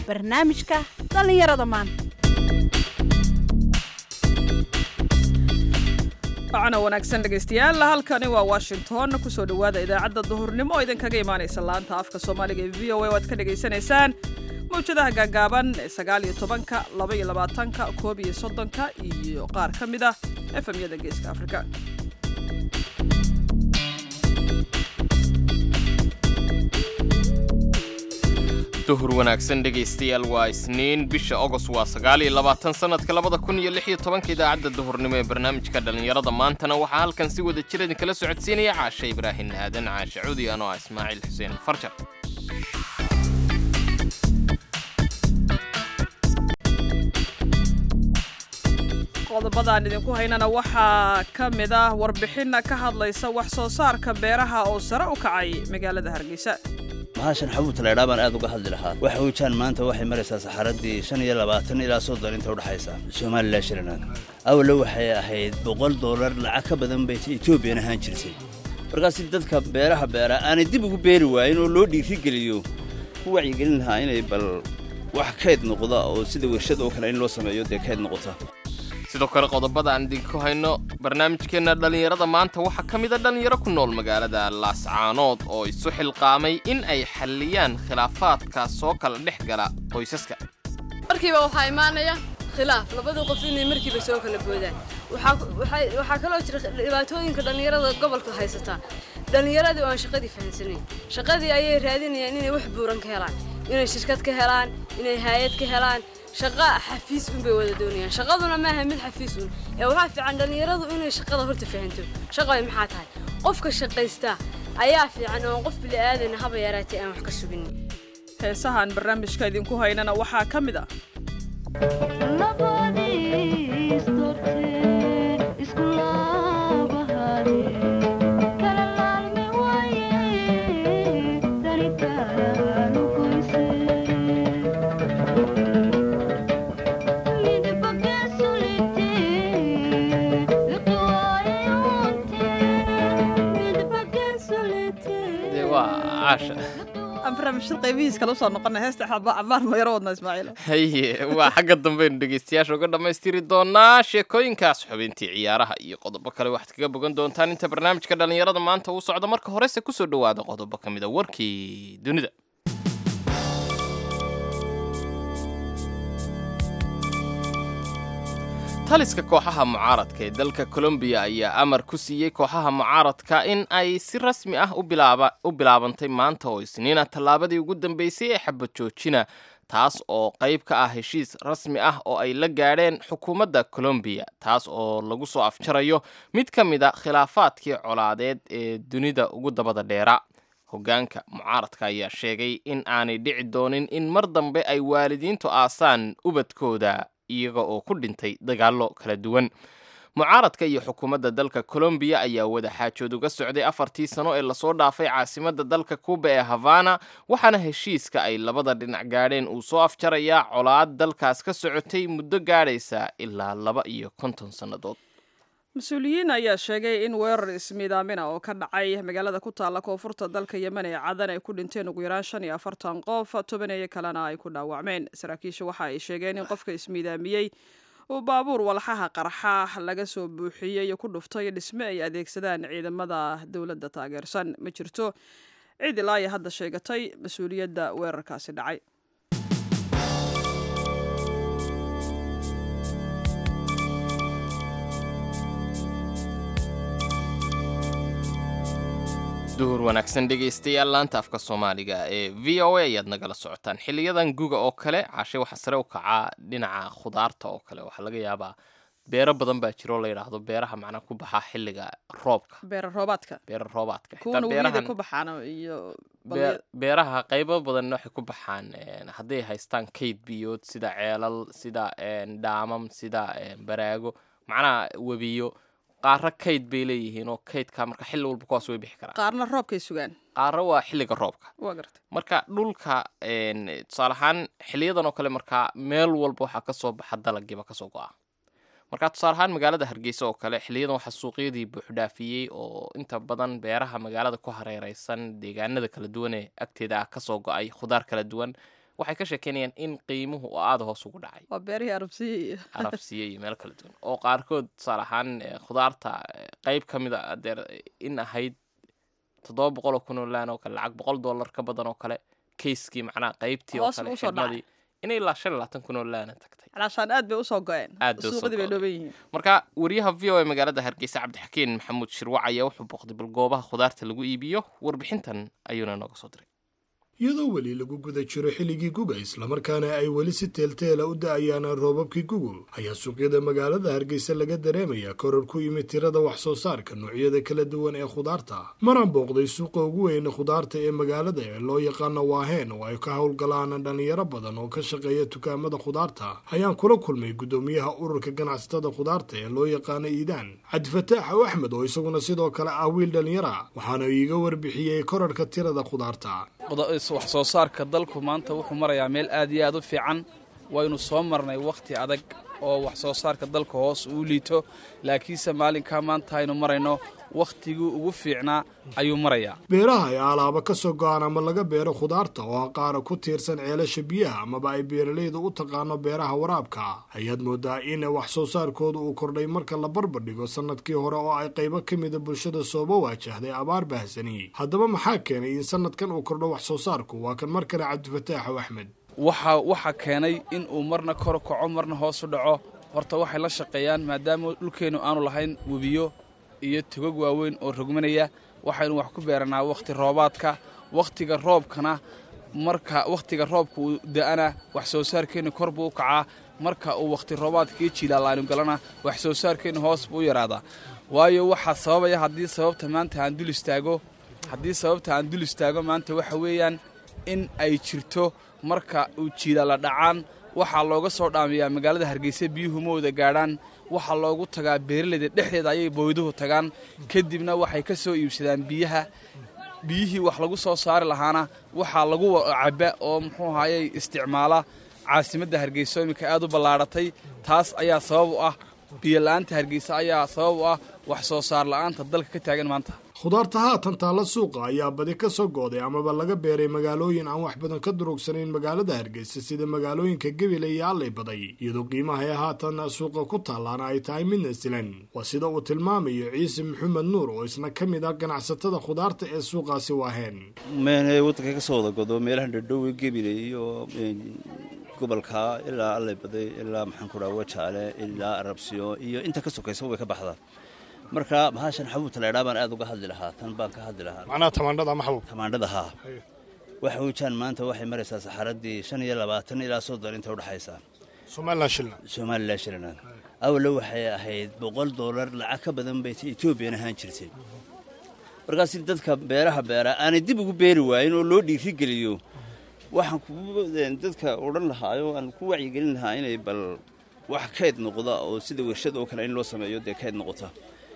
barnaamijka dhallinyarada maanta wacana wanaagsan dhegaystayaal halkani waa washington kusoo dhowaada idaacadda duhurnimo oo idinkaga imaanaysa laanta afka soomaaliga ee v o a oo aad ka dhagaysanaysaan mawjadaha gaagaaban ee sagaal iyo tobanka laba iyo labaatanka koob iyo soddonka iyo qaar ka mid ah efemyada geeska afrika duhur wanaagsan dhegaystayaal waa isniin bisha ogos waa sagaal iyo labaatan sannadka labada kun iyo lix iyo tobanka idaacadda duhurnimo ee barnaamijka dhallinyarada maantana waxaa halkan si wada jir idinkala socodsiinaya caashe ibraahin aadan caashe cudi anoo ah ismaaciil xuseen farjar qodobadaan idinku haynana waxaa ka mid ah warbixin ka hadlaysa wax soo saarka beeraha oo sare u kacay magaalada hargeysa mahashan xabuuta laydhaa baan aad uga hadli lahaa waxa weejaan maanta waxay maraysaa saxaradii shan iyo labaatan ilaa soddon inta udhexaysa somalilan shilinan awallo waxay ahayd boqol dollar lacag ka badan bay etoobiyan ahaan jirtay markaas dadka beeraha beera aanay dib ugu beeri waayin oo loo dhiirigeliyo ku wacyigelin lahaa inay bal wax kayd noqda oo sida warshad oo kale in loo sameeyo dee kayd noqota sidoo kale qodobada aan idinku hayno barnaamijkeenna dhallinyarada maanta waxaa ka mid a dhallinyaro ku nool magaalada laascaanood oo isu xilqaamay in ay xalliyaan khilaafaadka soo kala dhex gala qoysaska markiiba waxaa imaanaya khilaaf labadii qof inay markiiba soo kala boodaan waxaa kaloo jira dhibaatooyinka dhallinyarada gobolka haysataa dhallinyaradii oo aan shaqadii fahansanayn shaqadii ayay raadinayaan inay wax buuran ka helaan inay shirkad ka helaan inay haayad ka helaan shaqa xafiis un bay wada doonayaan shaqaduna maaha mid xafiis un ee waxaa fiican dhallinyaradu inay shaqada horta fahanto shaqada maxaa tahay qofka shaqaysta ayaa fiican oo qof bili'aadan haba yaraatay aan wax ka sugin heesahaan barnaamijka idinku haynana waxaa ka mid ah dee waa caasha aan barnaamijyada qaybihiis kala usoo noqona heesta cabaar ma yaro wadna ismaaciil haye waa xagga dambaynu dhegaystayaasha uga dhammaystiri doonaa sheekooyinkaas xubintii ciyaaraha iyo qodobo kale waxaad kaga bogan doontaan inta barnaamijka dhallinyarada maanta uu socdo marka horese kusoo dhowaada qodobo ka mid a warkii dunida taliska kooxaha mucaaradka ee dalka colombiya ayaa amar ku siiyey kooxaha mucaaradka in ay si rasmi ah u bilaabantay maanta oo isniina tallaabadii ugu dambeysay ee xabad joojina taas oo qayb ka ah heshiis rasmi ah oo ay la gaadheen xukuumadda colombiya taas oo lagu soo afjarayo mid ka mid a khilaafaadkii colaadeed ee dunida ugu dabada dheera hoggaanka mucaaradka ayaa sheegay in aanay dhici doonin in mar dambe ay waalidiintu aasaan ubadkooda iyaga oo ku dhintay dagaallo kala duwan mucaaradka iyo xukuumadda dalka colombiya ayaa wada xaajood uga socday afartii sano ee lasoo dhaafay caasimadda dalka kuuba ee havana waxaana heshiiska ay labada dhinac gaadheen uu soo afjarayaa colaad dalkaas ka socotay muddo gaadhaysa ilaa laba iyo konton sannadood mas-uuliyiin ayaa sheegay in weerar ismiidaamina oo ka dhacay magaalada ku taalla koonfurta dalka yemen ee cadan ay ku dhinteen ugu yaraan shan iyo afartan qof tobaneeyo kalena ay ku dhaawacmeen saraakiisha waxa ay sheegeen in qofka ismiidaamiyey uu baabuur walxaha qarxa laga soo buuxiyey ku dhuftay dhisme ay adeegsadaan ciidamada dowladda taageersan ma jirto cid ilaa iyo hadda sheegatay mas-uuliyadda weerarkaasi dhacay duhur wanaagsan dhegaystayaal laanta afka soomaaliga ee v o a ayaad nagala socotaan xiliyadan guga oo kale cashe waxaa sare u kacaa dhinaca khudaarta oo kale waxaa laga yaabaa beero badan baa jiro la yidhaahdo beeraha macnaa ku baxaa xilliga roobka beera roobaadka beera roobaadka kuwana weliida ku baxaan iyo beeraha qaybo badan waxay ku baxaan hadday haystaan kayd biyood sida ceelal sida dhaamam sida baraago macnaha webiyo qaaro kayd bay leeyihiin oo kaydka marka xilli walba kuwaas way bixi karaan qaarna roobkay sugaan qaaro waa xilliga roobka waa garta marka dhulka tusaale ahaan xiliyadan oo kale markaa meel walba waxaa kasoo baxa dalagiiba kasoo go-a marka tusaale ahaan magaalada hargeysa oo kale xiliyadan waxaa suuqyadii buuxdhaafiyey oo inta badan beeraha magaalada ku hareereysan deegaanada kala duwan ee agteeda ah kasoo go-ay khudaar kala duwan waxay ka sheekeynayaan in qiimuhu oo aada hoos ugu dhacay waa beerihii arabsiya iyo arabsiye iyo meel kala duwan oo qaarkood tusaale ahaan eh, khudaarta eh, qayb ka mid a adeer in ahayd toddoba boqol oo kun oo laan oo kale lacag boqol dollar ka badan oo kale kayskii macnaha qaybtii oo Hoos kale u soo dhacay. xidhmadii inay ilaa shan iyo labaatan kun oo laana tagtay calaashaan aad bay usoo go-een Aad bay usoo suuqadii bay go'een. dhooban yihiin marka wariyaha v o a magaalada hargeysa cabdixakiin maxamuud shirwac ayaa wuxuu booqday bal goobaha khudaarta lagu iibiyo warbixintan ayuuna nooga soo diray iyadoo weli lagu guda jiro xilligii guga islamarkaana ay weli si teelteela u da-ayaan roobabkii gugu ayaa suuqyada magaalada hargeysa laga dareemayaa koror ku yimid tirada wax soo saarka noocyada kala duwan ee khudaarta maraan booqday suuqa ugu weyne khudaarta ee magaalada ee loo yaqaano waaheen oo ay ka howlgalaan dhalinyaro badan oo ka shaqeeya dukaamada khudaarta ayaan kula kulmay guddoomiyaha ururka ganacsatada khudaarta ee loo yaqaano iidaan cabdifataax ow axmed oo isaguna sidoo kale ah wiil dhalinyara waxaana iiga warbixiyey korarka tirada khudaarta wax soo saarka dalku maanta wuxuu marayaa meel aad iyo aad u fiican waynu soo marnay wakhti adag oo wax soo saarka dalka hoos uu liito laakiinse maalinkaa maanta aynu marayno wakhtigii ugu fiicnaa ayuu marayaa beeraha ay alaaba ka soo go-aan ama laga beero khudaarta oo qaara ku tiirsan ceelasha biyaha amaba ay beeralayda u taqaano beeraha waraabka ayaad moodaa in wax soo saarkooda uu kordhay marka la barbardhigo sannadkii hore oo ay qaybo ka mida bulshada sooba waajahday abaar bahsani haddaba maxaa keenay in sannadkan uu kordho wax soo saarku waa kan mar kale cabdifataaxow axmed waxa waxaa keenay in uu marna kor kaco marna hoos u dhaco horta waxay la shaqeeyaan maadaama dhulkeennu aanu lahayn webiyo iyo togog waaweyn oo rogmanaya waxaynu wax ku beeranaa wakhti roobaadka wakhtiga roobkana marka wakhtiga roobka uu da-ana wax soo saarkeennu kor buu u kacaa marka uu wakhti roobaadkii jiilaalaynu galana wax soo saarkeennu hoos buu u yaraadaa waayo waxaa sababaya haddii sababta maanta aan dul istaago haddii sababta aan dul istaago maanta waxa weeyaan in ay jirto marka uu jiilaala dhacaan waxaa looga soo dhaamiyaa magaalada hargeysa biyuhu ma wada gaadhaan waxaa loogu tagaa beeralayda dhexdeeda ayay booyduhu tagaan kadibna waxay ka soo iibsadaan biyaha biyihii wax lagu soo saari lahaana waxaa lagu caba oo muxuu ahayey isticmaala caasimadda hargeysa oo iminka aad u ballaadhatay taas ayaa sabab u ah biyola'aanta hargeysa ayaa sabab u ah wax soo saar la'aanta dalka ka taagan maanta khudaarta haatan taalla suuqa ayaa badi ka soo gooday amaba laga beeray magaalooyin aan wax badan ka durugsanayn magaalada hargeysa sida magaalooyinka gebile iyo allay baday iyadoo qiimaha ee haatan suuqa ku taallaana ay tahay midna silan waa sida uu tilmaamayo ciise maxamed nuur oo isna ka mid ah ganacsatada khudaarta ee suuqaasi waaheen meenay waddanka ka soo wada godo meelaha dhadhowe gebile iyo gobolka ilaa allay baday ilaa maxaan ku dhaha wajaale ilaa arabsiyo iyo inta ka sokaysa way ka baxdaa marka bahashan xabuubta laydhaa baan aad uga hadli lahaa tan baan ka hadli lahaa macnaha tamaandhada ama xabuub tamaandhada haa waxa weejaan maanta waxay maraysaa saxaradii shan iyo labaatan ilaa soddon inta udhexaysa somalilan shilna somalilan shilinaad awalna waxay ahayd boqol dollar lacag ka badan bay etoobiyan ahaan jirtay markaas dadka beeraha beera aanay dib ugu beeri waayin oo loo dhiirigeliyo waxaan ku dadka odhan lahaayo aan ku wacyigelin lahaa inay bal wax kayd noqda oo sida wershad oo kale in loo sameeyo dee kayd noqota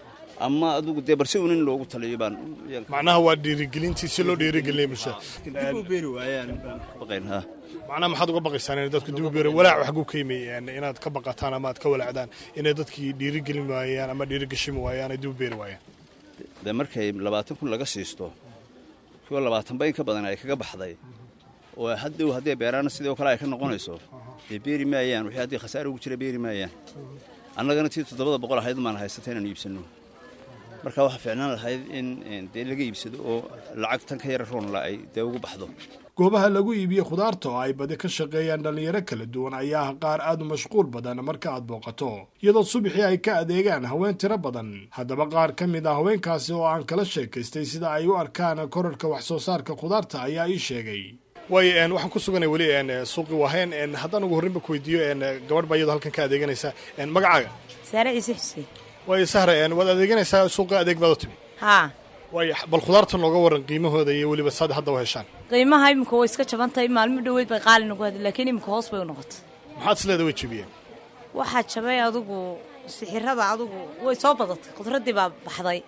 ama adugu dee balse un in loogu taliyo baan macnaha waa dhiirigelintii si loo dhiirigelinaya bulshada dib u beeri waayaan baan ka baqayn ha macnaha maxaad uga baqaysaan inay dadku dib u beereen walaac wax ku keymay inaad ka baqataan ama aad ka walaacdaan inay dadkii dhiirigelin waayaan ama dhiirigashimi waayaan ay dib u beeri waayaan dee markay labaatan kun laga siisto kuwa labaatanba in ka badan ay kaga baxday oo haddow hadday beeraana sidoo kale ay ka noqonayso dee beeri maayaan wixii haddii khasaare ugu jira beeri maayaan annagana tii toddobada boqol ahayd maan haysata inaan iibsanno marka waxaa fiicnaan lahayd in dee laga iibsado oo lacag tan ka yara roonla ay dee ugu baxdo goobaha lagu iibiye khudaarta oo ay badi ka shaqeeyaan dhallinyaro kala duwan ayaa ah qaar aad u mashquul badan marka aad booqato iyadoo subaxii ay ka adeegaan haween tiro badan haddaba qaar ka mid ah haweenkaasi oo aan kala sheekaystay sida ay u arkaan korarka wax soo saarka khudaarta ayaa ii sheegay waay waxaan ku suganay weli suuqi waaheen haddaan ugu horrinba ku weydiiyo gabadh baa iyadoo halkan ka adeeganaysa magacaaga saare ciise xuseen waay sahre waad adeeganaysaa suuqa adeeg baad u timi haa waay bal khudaarta nooga waran qiimahooda iyo weliba saad hadda u heshaan qiimaha iminka way iska jaban tahay maalmo dhoweyd bay qaali nagu hadlay laakiin iminka hoos bay u noqotay maxaad isleeda way jebiyeen waxaa jabay adugu sixirada adugu way soo badatay khudradii baa baxday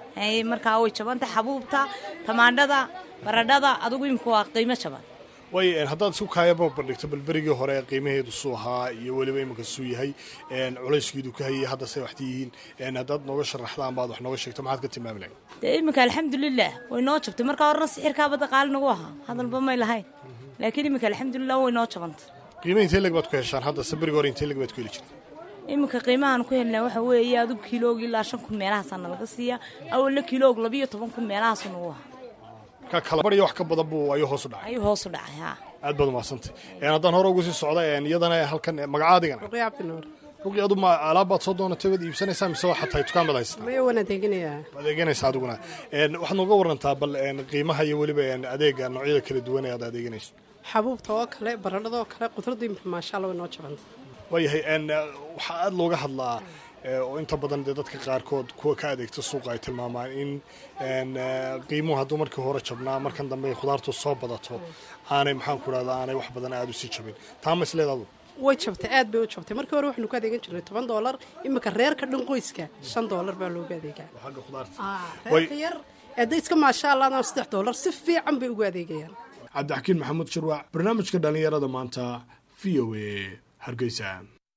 markaa way jabantahay xabuubta tamaandhada baradhada adugu iminka waa qiimo jaban way haddaad isku kaayaba bandhigto bal berigii hore qiimaheedu suu ahaa iyo weliba iminka suu yahay culayskeedu ka hayay hadda say waxti yihiin haddaad nooga sharaxdaan baad wax nooga sheegto maxaad ka tilmaami lahayd dee iminka alxamdulilah way noo jabtay markaa horena sixirkaa badda qaali nagu ahaa hadalba may lahayn laakiin iminka alxamdulilah way noo jabantay qiima intee leg baad ku heshaan hadda sabiriga hore intee leg baad ku heli jirta iminka qiimahaan ku helnaa waxa weeye adigu kiloog ilaa shan kun meelahaasaa nalaga siiya awalna kiloog labiyo toban kun meelahaasu nagu ahaa markaa kalabar iyo wax ka badan buu ayuu hoos u dhacay ayuu hoos u dhacay haa aad baad umahadsantay haddaan hore ugu sii socda iyadana halkan magacaadigana ruqya cabdinuur ruqi adu ma alaab baad soo doonatay waad iibsanaysaa mise waxaa tahay dukaan baad haysataa maya waan adeeginayaa adeeganaysa adiguna waxaad nooga warantaa bal qiimaha iyo weliba adeega noocyada kala duwan ee aad adeeganayso xabuubta oo kale baradhada oo kale qudradu imika maasha alla way noo jabanta waayahay waxaa aada looga hadlaa oo inta badan dee dadka qaarkood kuwa ka adeegta suuqa ay tilmaamaan in qiimuhu hadduu markii hore jabnaa markan dambe khudaartu soo badato aanay maxaan ku dhahda aanay wax badan aada u sii jabin taa ma isleedaadu way jabtay aad bay u jabtay markii hore waxaanu ka adeegan jirnay toban doolar imika reerka dhan qoyska shan doolar baa looga adeegaa xagga khudaarta reerka yar hadday iska maasha allah saddex doolar si fiican bay ugu adeegayaan cabdixakiin maxamuud shirwac barnaamijka dhallinyarada maanta v o a hargeysa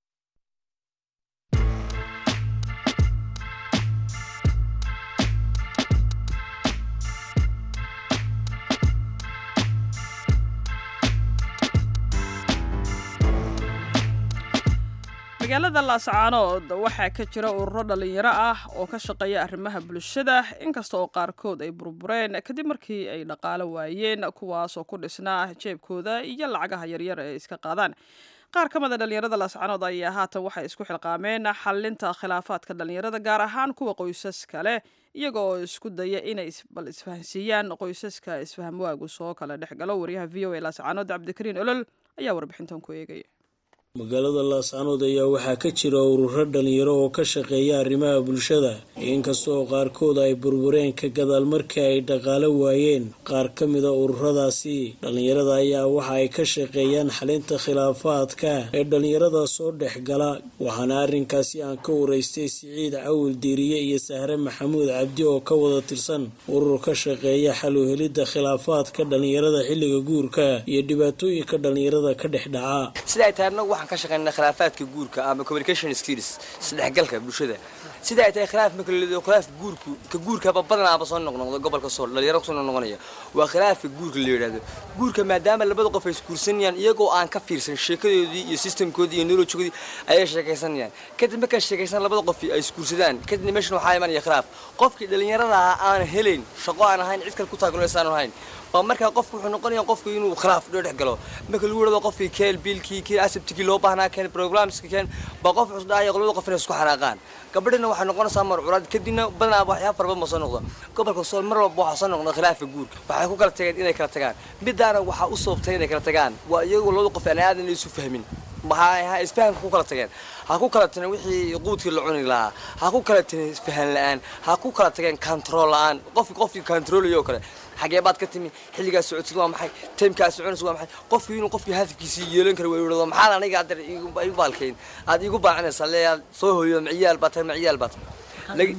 magaalada laascaanood waxaa ka jira ururo dhallinyaro ah oo ka shaqeeya arrimaha bulshada inkasta oo qaarkood ay burbureen kadib markii ay dhaqaalo waayeen kuwaas oo ku dhisnaa jeebkooda iyo lacagaha yaryar ee iska qaadaan qaar ka mida dhallinyarada laascaanood ayaa haatan waxay isku xilqaameen xalinta khilaafaadka dhallinyarada gaar ahaan kuwa qoysaska leh iyaga oo isku daya inay bal isfahansiiyaan qoysaska isfahamwaagu soo kala dhex galo wariyaha v o a laascaanood cabdikariin olol ayaa warbixintan ku eegaya magaalada laascaanood ayaa waxaa ka jira ururo dhalinyaro oo ka shaqeeya arrimaha bulshada inkastoo qaarkood ay burbureen ka gadaal markii ay dhaqaalo waayeen qaar ka mida ururadaasi dhalinyarada ayaa waxa ay ka shaqeeyaan xalinta khilaafaadka ee dhalinyarada soo dhex gala waxaana arrinkaasi aan ka waraystay siciid cawil diiriye iyo sahre maxamuud cabdi oo ka wada tirsan urur ka shaqeeya xal u helidda khilaafaadka dhalinyarada xilliga guurka iyo dhibaatooyinka dhalinyarada ka dhex dhaca waxaan ka shaqeynaa khilaafaadka guurka ama communication skills isdhexgalka bulshada sida ay tahay khilaaf marka la khilaaf guurku ka guurkaba badanaaba soo noqnoqdo gobolka sool dhalinyaro kusoo noqnoqonaya waa khilaafka guurka la yidhahdo guurka maadaama labada qof ay isguursanayaan iyagoo aan ka fiirsan sheekadoodii iyo systemkoodii iyo nolojigoodii ayay sheekaysanayaan kadib markay sheekaysan labada qof ay isguursadaan kadibna meeshan waxaa imanaya khilaaf qofkii dhalinyarada ah aan helayn shaqo aan ahayn cid kale ku taageeraysan ahayn baa markaa qofku wuxuu noqonaya qofku inuu khilaaf dhex galo marka lagu wadhado qofkii keel biilkii kii asabtigii loo baahnaa keen programska keen baa qof cusub dhahaya labada qof inay isku xanaaqaan gabadhina waxay noqonaysaa marcuraad kadibna badanaa waxyaaba farba ma soo noqdo gobolka sool mar walba waxaa soo noqda khilaafka guurka waxay ku kala tageen inay kala tagaan midaana waxaa u soobtay inay kala tagaan waa iyagoo labada qof aan aadan isu fahmin maxaa isfahamka ku kala tageen ha ku kala tageen wixii quudkii la cuni lahaa ha ku kala tageen isfahan la-aan ha ku kala tageen control la-aan qofki qofkii controlayo kale xagee baad ka timi xilligaas socotid waa maxay taymkaas soconaysa waa maxay qofkii inuu qofkii hadafkiisii yeelan kara waa yidhahdo maxaad aniga adeer igu baalkayn aad igu baacinaysaa lee aad soo hooyo maciyaal baa tahay maciyaal baa tahay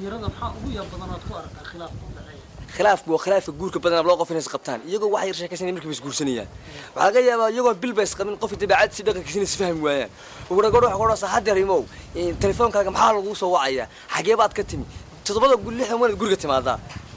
khilaafku waa khilaafka guurka badanaa loo qof inay isqabtaan iyagoo wax yar sheekaysanay markiiba isguursanayaan waxaa laga yaabaa iyagoo bilba isqabin qofkii dabeecad si dhaqankiisina isfahmi waayaan uguragoor waxa ku odhanaysaa haddeer imow telefoonkaaga maxaa laguu soo wacaya xagee baad ka timi toddobada lixdan wanaad guriga timaadaa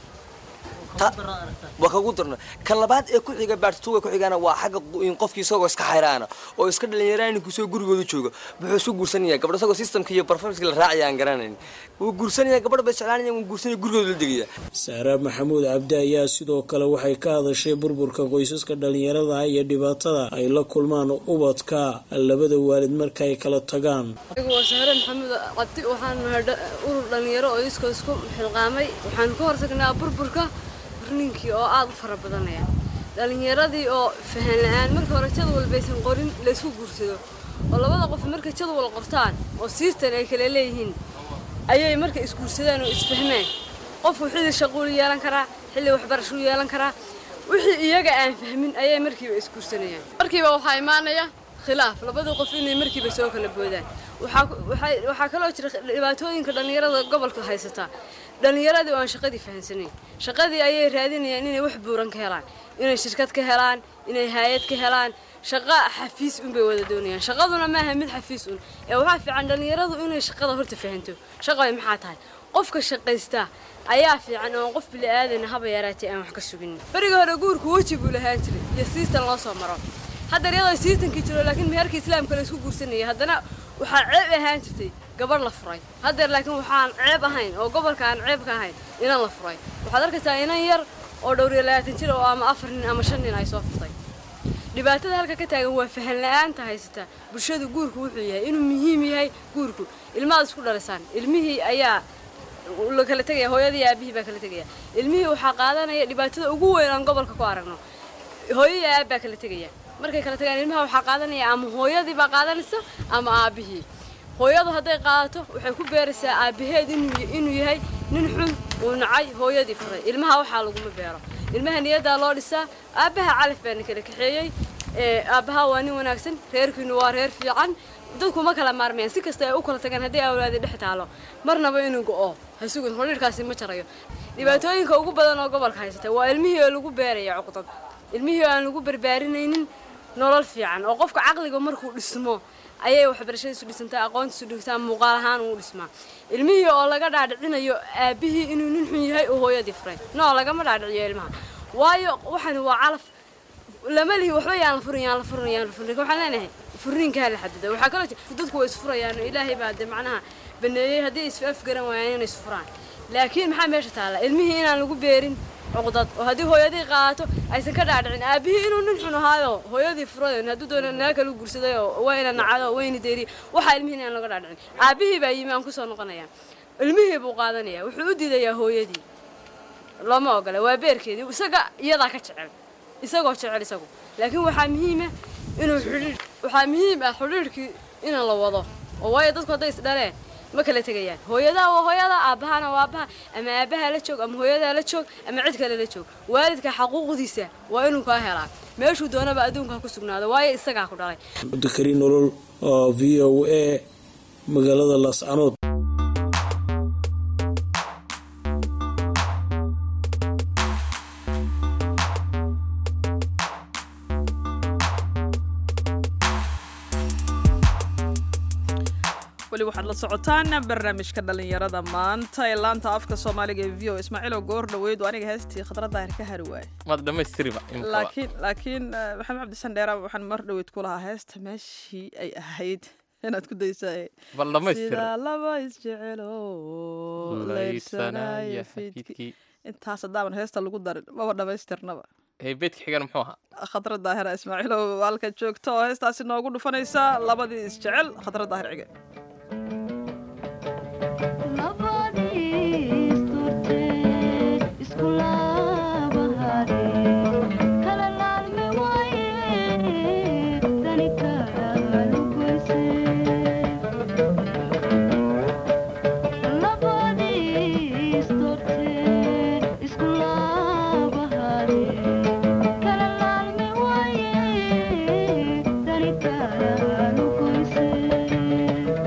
waa kagu darno kan labaad ee ku-xiga baartituga ku-xigana waa xagga qofkii isagoo iska xayraana oo iska dhalinyaraan kusoo gurigooda jooga wuxuu isu guursanaya gabadh isagoo systemka iyo performanceka la raacaya aan garanayn wuu guursanaya gabadh ba isjeclaanaya wuu guursanaya gurigooda la degaya saara maxamuud cabdi ayaa sidoo kale waxay ka hadashay burburka qoysaska dhalinyarada iyo dhibaatada ay la kulmaan ubadka labada waalid marka ay kala tagaan waa saare maxamuud cabdi waxaan nahay urur dhalinyaro oo iskoo isku xilqaamay waxaan ka hortagnaa burburka ninkii oo aada u fara badanaya dhalinyaradii oo fahan la-aan marka hore jadwal baysan qorin laysku guursado oo labada qof markay jadwal qortaan oo siistan ay kala leeyihiin ayay marka isguursadaan oo isfahmaan qofku xilli shaquulu yeelan karaa xilli waxbarashuu yeelan karaa wixii iyaga aan fahmin ayay markiiba isguursanayaan markiiba waxaa imaanaya khilaaf labadii qof inay markiiba soo kala boodaan waxaa kaloo jira dhibaatooyinka dhallinyarada gobolka haysataa dhallinyaradii oo aan shaqadii fahansanayn shaqadii ayay raadinayaan inay wax buuran ka helaan inay shirkad ka helaan inay haayad ka helaan shaqa xafiis un bay wada doonayaan shaqaduna maaha mid xafiis un ee waxaa fiican dhallinyaradu inay shaqada horta fahanto shaqay maxaa tahay qofka shaqaystaa ayaa fiican oo qof bili aadana haba yaraatay aan wax ka sugin beriga hore guurku weji buu lahaan jiray iyo siistan loo soo maro hadda iyadoo siisankii jiro laakiin meherka islaamka la isku guursanayay haddana waxaa ceeb ahaan jirtay gabadh la furay haddeer laakiin waxaan ceeb ahayn oo gobolka aan ceeb ka ahayn inan la furay waxaad arkaysaa inan yar oo dhowr iyo labaatan jir oo ama afar nin ama shan nin ay soo furtay dhibaatada halka ka taagan waa fahan la-aanta haysata bulshada guurku wuxuu yahay inuu muhiim yahay guurku ilmahaad isku dhalisaan ilmihii ayaa la kala tegaya hooyadii iyo aabihii baa kala tegaya ilmihii waxaa qaadanaya dhibaatada ugu weyn aan gobolka ku aragno hooyo iyo aab baa kala tegaya markay kala tagaan ilmaha waxaa qaadanaya ama hooyadii baa qaadanaysa ama aabihii hooyadu hadday qaadato waxay ku beeraysaa aabaheed inuu inuu yahay nin xun uu nacay hooyadii furay ilmaha waxaa laguma beero ilmaha niyaddaa loo dhisaa aabbaha calaf baa kala kaxeeyey aabbaha waa nin wanaagsan reerkiinu waa reer fiican dadku ma kala maarmayaan si kasta ay u kala tagaan haddii awlaadi dhex taalo marnaba inuu go-o ha sugin xidhiirkaasi ma jarayo dhibaatooyinka ugu badan oo gobolka haysata waa ilmihii oo lagu beeraya cuqdad ilmihii oo aan lagu barbaarinaynin nolol fiican oo qofka caqliga markuu dhismo ayay waxbarashadiisu dhisantaa aqoontiisu dhisantaa muuqaal ahaan uu dhismaa ilmihii oo laga dhaadhicinayo aabihii inuu nin xun yahay oo hooyadii furay no lagama dhaadhiciyo ilmaha waayo waxani waa calaf lama lihi waxba yaan la furin yaan la furin yaan la furin waxaan leenahay furiinkaa la xadida waxaa kaloo dadku way isfurayaan ilaahay baa de macnaha baneeyey haddii is afgaran waayaan inay isfuraan laakiin maxaa meesha taalla ilmihii inaan lagu beerin cuqdad oo haddii hooyadii qaato aysan ka dhaadhicin aabihii inuu nin xun ahaayo hooyadii furayo hadduu doona naga kala guursaday oo wayna nacado wayna deeri waxaa ilmihii inaan laga dhaadhicin aabihii baa yimi aan kusoo noqonaya ilmihii buu qaadanaya wuxuu u diidayaa hooyadii looma ogola waa beerkeedii isaga iyadaa ka jecel isagoo jecel isagu laakiin waxaa muhiima inuu xidhiir waxaa muhiim ah xidhiirkii in la wado oo waayo dadku hadday isdhaleen ma kala tegayaan hooyadaa waa hooyada aabbahana waa aabbaha ama aabbaha la joog ama hooyadaa la joog ama cid kale la joog waalidka xaquuqdiisa waa inuu kaa helaa meeshuu doonaba adduunka ku sugnaado waayo isagaa ku dhalay cabdikariin nolol oo v o a magaalada laascanood weli waxaad la socotaan barnaamijka dhalinyarada maanta ee laanta afka soomaaliga ee v o ismaaciilo goor dhaweyd oo aniga heestii khadra daahir ka hari waaye maad dhammaystiriba laakiin laakiin maxamed cabdisan dheera waxaan mar dhaweyd ku lahaa heesta meeshii ay ahayd inaad ku daysaa bal dhammaystir sida laba isjecelo leyrsanaya fiidkii intaas haddaaban heesta lagu darin maba dhammaystirnaba beedka xigan muxuu ahaa khadra daahira ismaaciilo halka joogto oo heestaasi noogu dhufanaysa labadii isjecel khadra daahir cige Thank you.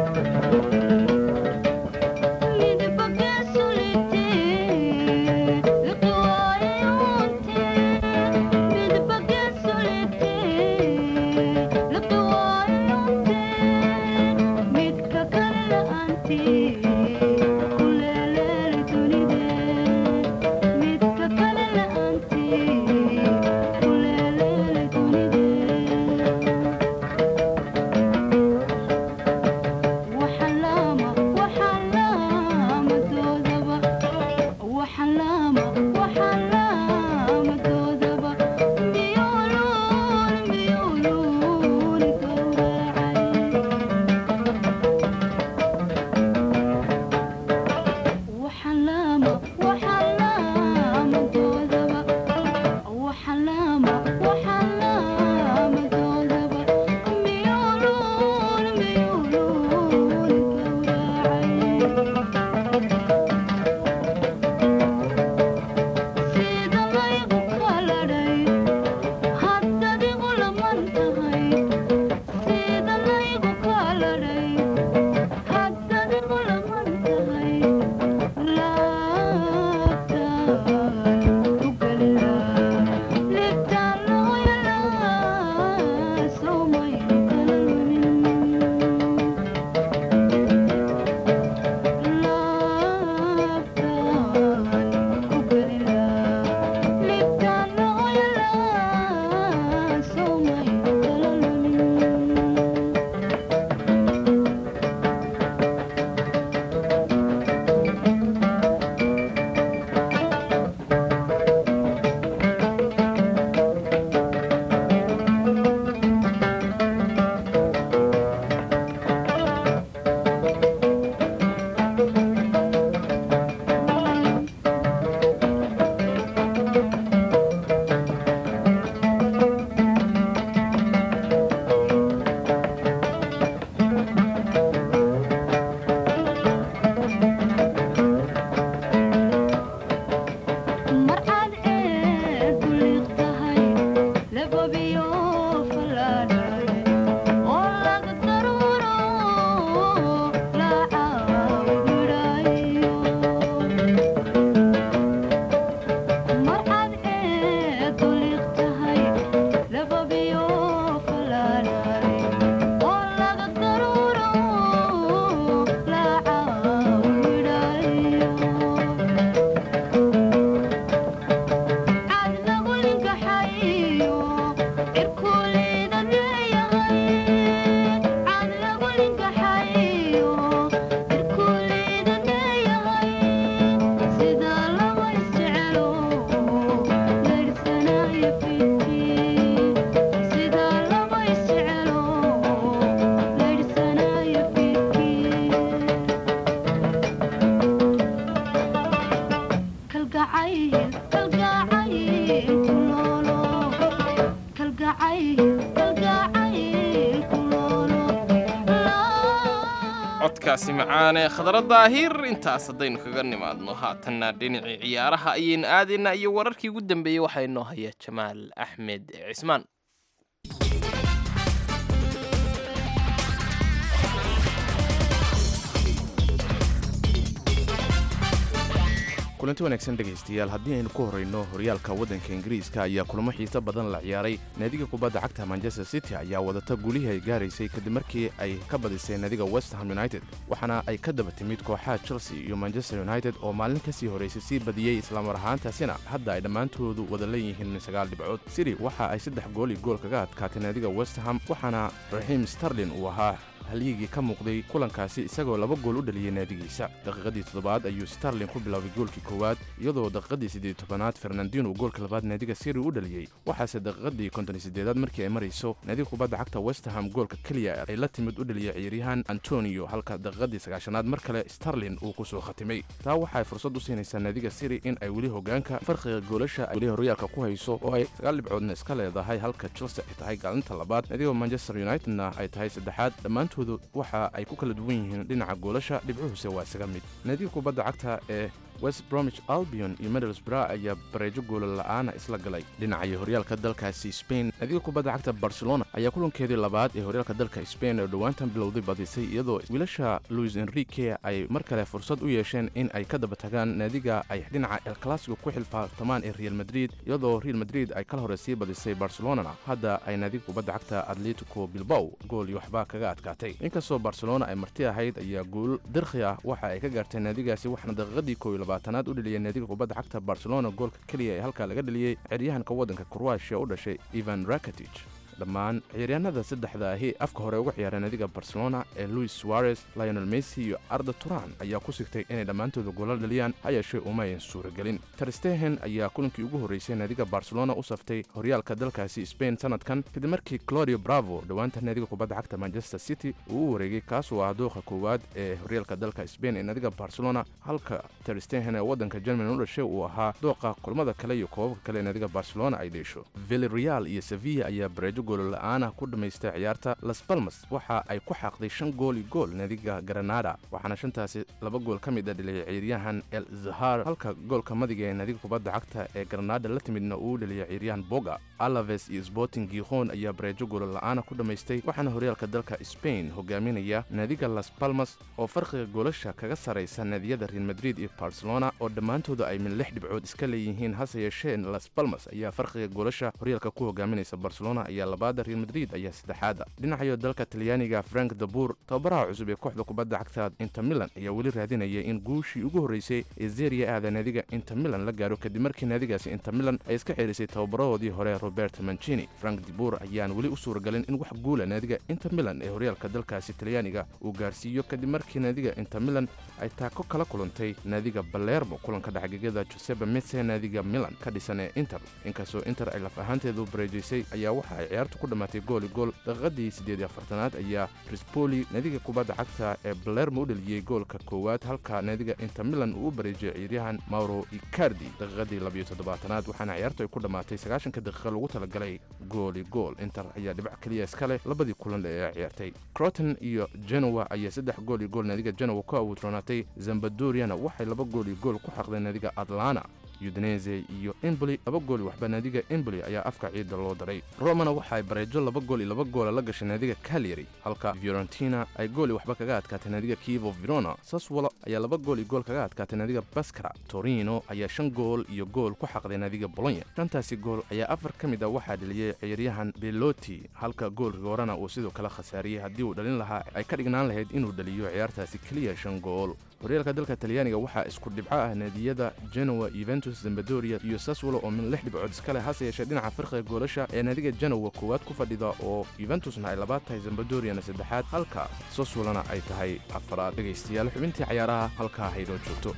codkaasi macaane khadra daahir intaas haddaynu kaga nimaadno haatanna dhinacii ciyaaraha ayaynu aadaynaa iyo wararkii ugu dambeeyey waxaa inoo haya jamaal axmed cismaan kulanti wanaagsan dhegaystayaal haddii aynu ku horrayno horyaalka waddanka ingiriiska ayaa kulamo xiiso badan la ciyaaray naadiga kubadda cagta manchester city ayaa wadata gulihii ay gaaraysay kadib markii ay ka badisay naadiga westham united waxaana ay ka daba timid kooxaha chelsea iyo manchester united oo maalin ka sii horraysay sii badiyey islamar ahaantaasina hadda ay dhammaantoodu wada leeyihiin sagaal dhibcood city waxa ay saddex gool iyo gool kaga adkaatay naadiga westham waxaana raxiim starlin uu ahaa halyigii ka muuqday kulankaasi isagoo laba gool u dhaliyey naadigiisa daqiiqadii toddobaad ayuu starlin ku bilaabay goolkii koowaad iyadoo daqiiqadii siddeed tobanaad fernandino goolka labaad naadiga siri u dhaliyey waxaase daqiiqadii konton sideedaad markii ay marayso naadiga kubadda cagta westham goolka keliya ay la timid u dhaliyey ciyaaryahan antonio halka daqiiqadii sagaashanaad mar kale starlin uu ku soo khatimay taa waxaay fursad u siinaysaa naadiga siri in ay weli hogaanka farqiga goolasha weli horyaalka ku hayso oo ay sagaal dhibcoodna iska leedahay halka chelsea ay tahay gaalinta labaad naadiga manchester unitedna ay tahay saddexaad dhammaantood waxa ay ku kala duwan yihiin dhinaca goolasha dhibcuhuse waa isaga mid naadiga kubadda cagta ee west bromich albion iyo middlesbrough ayaa bareejo goola la'aana isla galay dhinacaya horyaalka dalkaasi spain naadiga kubadda cagta barcelona ayaa kulankeedii labaad ee horyaalka dalka spain oo dhowaantan bilowday badisay iyadoo wiilasha luis enrique ay mar kale fursad u yeesheen in ay ka daba tagaan naadiga ay dhinaca el clasico ku xilfaartamaan ee real madrid iyadoo real madrid ay kala hore sii badisay barcelonana hadda ay naadiga kubadda cagta atletico bilbow gool iyo waxbaa kaga adkaatay inkastoo barcelona ay marti ahayd ayaa guul dirkhi ah waxa ay ka gaartay naadigaasi waxaana daqiiqadii kooiyo labaatanaad u dhaliyay naadiga kubadda cagta barcelona goolka keliya ee halkaa laga dhaliyey ciyaaryahanka waddanka kroatia u dhashay ivan rakatij dhammaan ciyaaryahanada saddexda ahi afka hore uga ciyaara naadiga barcelona ee luis suarez lionel messi iyo arda turan ayaa ku sigtay inay dhammaantooda goolal dhaliyaan ha yeeshee uma ayan suuragelin terstehen ayaa kulankii ugu horreysay naadiga barcelona u saftay horyaalka dalkaasi spain sanadkan kadib markii clodio bravo dhowaanta naadiga kubadda cagta manchester city uu u wareegay kaasoo ah dooqa koowaad ee horyaalka dalka spain ee naadiga barcelona halka terstehen ee waddanka germany u dhashay uu ahaa dooqa kulmada kale iyo koobabka kale ee naadiga barcelona ay dheesho villarreal iyo sevilla ayaa bareejo goolola'aana ku dhammaystay ciyaarta las balmas waxa ay ku xaaqday shan gool iyo gool naadiga granada waxaana shantaasi laba gool ka mid a dhaliyay ciyaaryahan el zahar halka goolka madiga ee naadiga kubadda cagta ee granada la timidna uu dhaliyay ciyaaryahan boga alaves iyo sporting gikhon ayaa bareejo goolola'aana ku dhammaystay waxaana horyaalka dalka spain hogaaminaya naadiga las balmas oo farqiga goolasha kaga saraysa naadiyada real madrid iyo barcelona oo dhammaantooda ay min lix dhibcood iska leeyihiin hase yeeshee las balmas ayaa farqiga goolasha horyaalka ku hogaaminaysa barcelona ayaa labaada real madrid ayaa saddexaada dhinacayo dalka talyaaniga frank dabur tababaraha cusub ee kooxda kubadda cagta inter milan ayaa weli raadinaya in guushii ugu horreysay ee zeria aada naadiga inter milan la gaaro kadib markii naadigaasi inter milan ay iska xeerisay tababarahoodii hore robert mancini frank dibur ayaan weli u suuragalin in wax guula naadiga inter milan ee horyaalka dalkaasi talyaaniga uu gaarsiiyo kadib markii naadiga inter milan ay taako kala kulantay naadiga balermo kulanka dhexgegada josebe mese naadiga milan ka dhisan ee inter inkastoo inter ay laf ahaanteedu bareejaysay ayaa waxa ay ciyaartu ku dhammaatay gooli gool daqiiqadii siddeed iyo afartanaad ayaa rispoli naadiga kubadda cagta ee balermo u dhaliyey goolka koowaad halka naadiga inter milan uu u bareejiyay ciyaaryahan mauro icardi daqiiqadii labiyo toddobaatanaad waxaana ciyaartu ay ku dhammaatay sagaashanka daqiiqa lagu talagalay gooli gool inter ayaa dhibac keliya iska leh labadii kulan ee ay ciyaartay croton iyo genowa ayaa saddex gool iyo gool naadiga genowa ku awoodroonaatay zambadoriana waxay laba gool iyo gool ku xaqdeen naadiga atlana udinese iyo emboli laba gool waxba naadiga emboli ayaa afka ciidda loo daray romana waxa ay bareejo laba gool iyo laba goola la gashay naadiga calyary halka fiorentina ay gooli waxba kaga adkaatay naadiga kivo verona saswolo ayaa laba gool iyo gool kaga adkaatay naadiga baskara torino ayaa shan gool iyo gool ku xaqday naadiga bolonya shantaasi gool ayaa afar ka mid a waxaa dheliyey ciyaaryahan beloti halka goolka horena uu sidoo kale khasaariyey haddii uu dhalin lahaa ay ka dhignaan lahayd inuu dhaliyo ciyaartaasi keliya shan gool horyaalka dalka talyaaniga waxaa isku dhibco ah naadiyada genowa yuventus zambadoria iyo saswolo oo min lix dhibcood iska leh hase yeeshee dhinaca farqiga goolasha ee naadiga genowa koowaad ku fadhida oo yuventusna ay labaad tahay zambadoriana saddexaad halka saswolona ay tahay afaraad dhegaystayaal xubintii cayaaraha halkaa haydoo joogto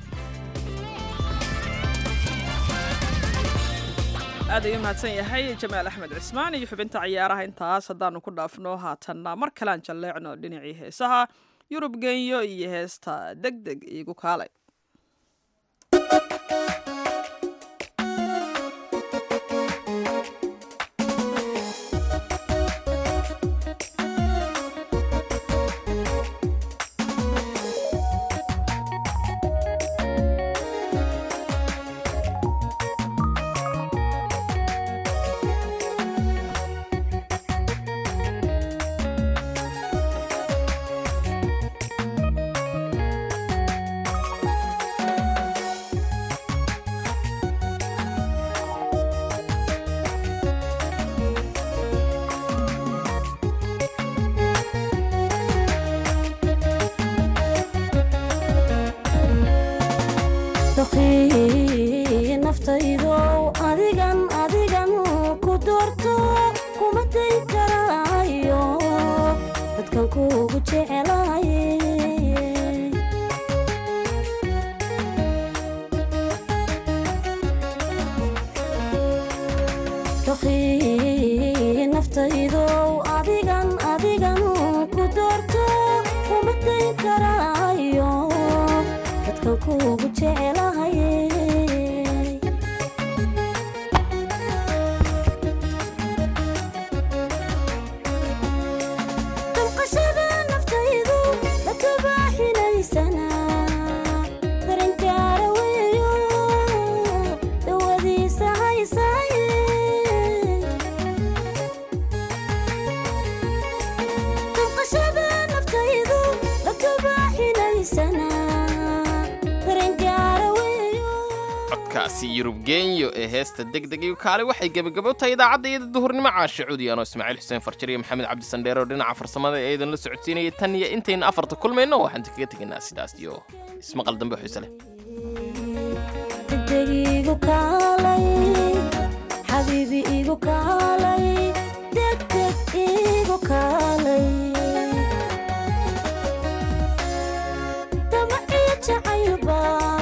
aad ayuu mahadsan yahay jamaal axmed cismaan iyo xubinta ciyaaraha intaas haddaanu ku dhaafno haatanna mar kalean jalleecno dhinacii heesaha yurub genyo iyo heesta deg deg iigu kaalay doqii naftaydow adigan adigan ku doorto kuma dayn karaayo dadkan kuugu jecelaye doqii naftaydow adigan adigan ku doorto kuma dayn karaayo dadkan kuugu jecelahaye damqashada naftaydu la tubaaxinaysana daranjaara weeyo dawadiisa haysaaye damqashada naftaydu la tubaaxinaysana daranjaara weeyo codkaasi yurub geenyo ee heesta degdeg iyo kaale waxay gebagabo tahay idaacadda iyada duhurnimo caasha cuudi anoo ismaaciil xuseen farjar iyo maxamed cabdi sandheere oo dhinaca farsamada ee idin la socodsiinayay tan iyo intayna afarta kulmayno waxaan kaga tegaynaa sidaas iyo ismaqal dambe xiise leh degdeg igu kaalay xabiibi igu kaalay degdeg igu kaalay damaciyo jacaylbaa